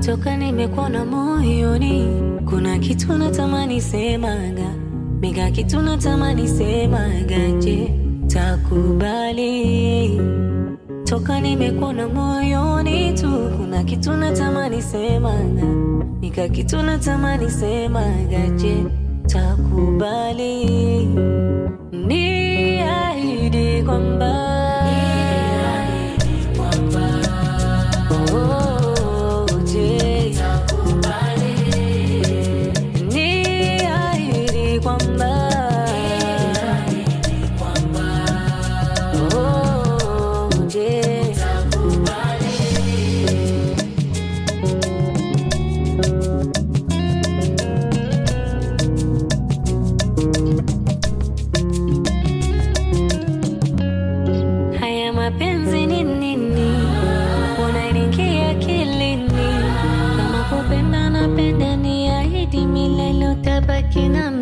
toka nimekuona moyoni, kuna kitu natamani semaga, mega kitu natamani semaga, je, takubali? Toka nimekuona moyoni tu, kuna kitu natamani semaga, mega kitu natamani semaga, je, takubali? Niahidi kwamba Oh, je, niahidi kwamba Oh, je, haya mapenzi ni nini? Unaingia akilini kama kupenda napenda, niahidi milele utabaki na